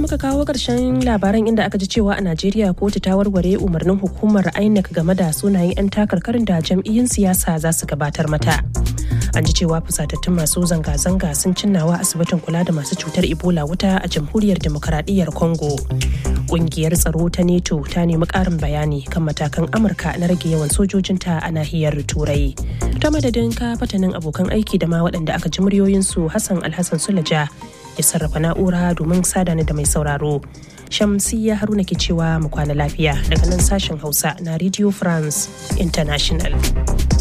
muka kawo ƙarshen labaran inda aka ji cewa a Najeriya kotu ta warware umarnin hukumar INEC game da sunayen 'yan takarkarin da jam'iyyun siyasa za su gabatar mata. An ji cewa fusatattun masu zanga-zanga sun cinnawa asibitin kula da masu cutar Ebola wuta a jamhuriyar demokaradiyyar Congo. Ƙungiyar tsaro ta NATO ta nemi ƙarin bayani kan matakan Amurka na rage yawan sojojinta a nahiyar Turai. Ta madadin ka fatanin abokan aiki da ma waɗanda aka ji muryoyinsu Hassan Alhassan Sulaja ya sarrafa na'ura domin sadani da mai sauraro. Shamsiyya Haruna ke cewa mu kwana lafiya daga nan sashen Hausa na Radio France International.